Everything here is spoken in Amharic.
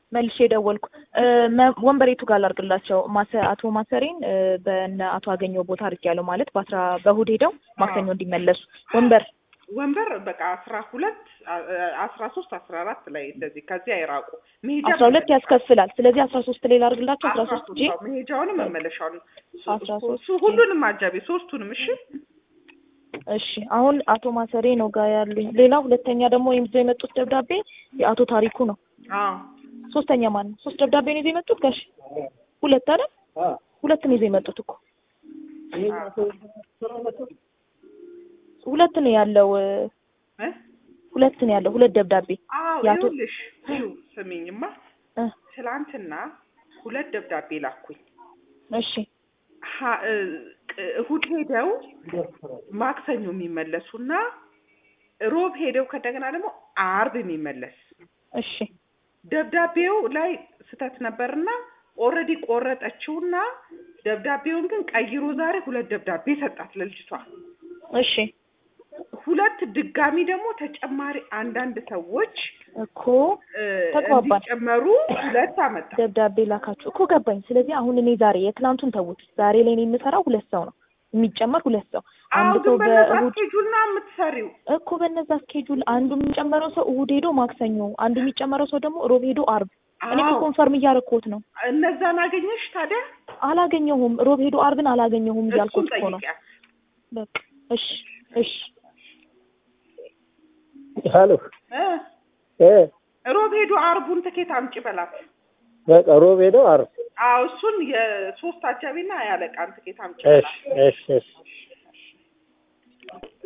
መልሼ ደወልኩ። እ፣ መ- ወንበሬቱ ጋር ላድርግላቸው ማሰ- አቶ ማሰሬን እ፣ በእነ አቶ አገኘው ቦታ አድርጌያለሁ ማለት በአስራ በእሑድ ሄደው ማክሰኞ እንዲመለሱ ወንበር ወንበር በቃ አስራ ሁለት አስራ ሶስት አስራ አራት ላይ እንደዚህ ከዚህ አይራቁ መሄጃ አስራ ሁለት ያስከፍላል። ስለዚህ አስራ ሶስት ላይ ላድርግላቸው አስራ ሶስት ጂ መሄጃውንም መመለሻውን አስራ ሶስት እሱ ሁሉንም አጃቢ ሶስቱንም እሺ እሺ አሁን አቶ ማሰሬ ነው ጋር ያሉኝ። ሌላ ሁለተኛ ደግሞ ይዘው የመጡት ደብዳቤ የአቶ ታሪኩ ነው። አዎ ሶስተኛ ማን ነው? ሶስት ደብዳቤ ነው ይዘው የመጡት ጋሽ ሁለት አይደል? ሁለት ነው ይዘው የመጡት እኮ ሁለት ነው ያለው እ፣ እ? ሁለት ነው ያለው ሁለት ደብዳቤ አዎ የአቶ ይኸውልሽ ይኸው ስሚኝማ እ፣ ትላንትና ሁለት ደብዳቤ ላኩኝ እሺ ሀ- እ፣ ቅ- እሑድ ሄደው ማክሰኞ የሚመለሱና ሮብ ሄደው ከእንደገና ደግሞ አርብ የሚመለስ እሺ ደብዳቤው ላይ ስህተት ነበርና ኦልሬዲ ቆረጠችውና ደብዳቤውን ግን ቀይሮ ዛሬ ሁለት ደብዳቤ ሰጣት ለልጅቷ። እሺ ሁለት ድጋሚ ደግሞ ተጨማሪ አንዳንድ ሰዎች እኮ እ፣ ተግባባን። እንዲጨመሩ ሁለት አመጣ። ደብዳቤ ላካችሁ እኮ ገባኝ። ስለዚህ አሁን እኔ ዛሬ የትናንቱን ተውት። ዛሬ ላይ እኔ የምሰራው ሁለት ሰው ነው የሚጨመር ሁለት ሰው አዎ አንድ ግን ሰው በነዛ በእሑድ ስኬጁል ነው የምትሰሪው። እኮ በነዛ ስኬጁል አንዱ የሚጨመረው ሰው እሑድ ሄዶ ማክሰኞ፣ አንዱ የሚጨመረው ሰው ደግሞ ሮብ ሄዶ አርብ። እኔ እኮ አዎ ኮንፈርም እያደረኩት ነው። እነዛን አገኘሽ ታዲያ? አላገኘሁም። ሮብ ሄዶ አርብን አላገኘሁም እሱን እያልኩት እኮ ነው። ጠይቂያት። በቃ እሺ እሺ ሀሎ እ እ ሮብ ሄዶ አርቡን ትኬት አምጪ በላት። በቃ ሮብ ሄደው አርብ አዎ እሱን የሶስት አጃቢና ያለቃን ትኬት አምጪ እሺ በላት። እሺ እሺ